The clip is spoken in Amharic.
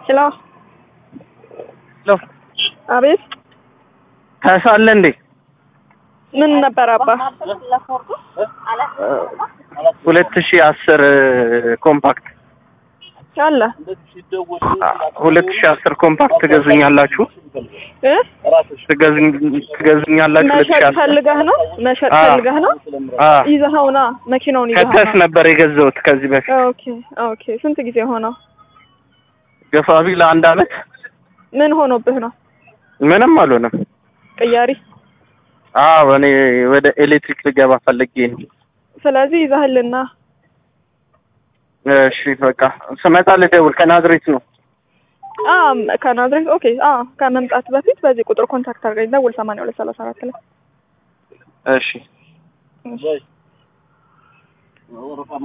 ሄሎ ሄሎ አቤት ታሳለ እንዴ? ምን ነበር አባ? ሁለት ሺህ አስር ኮምፓክት አለ ሁለት ሺህ አስር ኮምፓክት ትገዙኛላችሁ? እ ትገዙኝ ትገዙኛላችሁ? ሁለት ሺህ መሸጥ አስር ፈልገህ ነው? መሸጥ አዎ። ፈልገህ ነው? አ ይዘኸው ና መኪናውን ይዘኸው ከተስ ና። ነበር የገዛሁት ከዚህ በፊት ኦኬ ኦኬ። ስንት ጊዜ ሆነው? ገፋቢ ለአንድ አመት ምን ሆኖብህ ነው? ምንም አልሆነም። ቅያሪ። አዎ እኔ ወደ ኤሌክትሪክ ልገባ ፈልጌ ነው። ስለዚህ ይዘህልና እሺ በቃ ስመጣ ልደውል። ከናዝሬት ነው። አ ከናዝሬት ኦኬ። አ ከመምጣት በፊት በዚህ ቁጥር ኮንታክት አድርገኝ። ደውል 82 34 ላይ እሺ እሺ።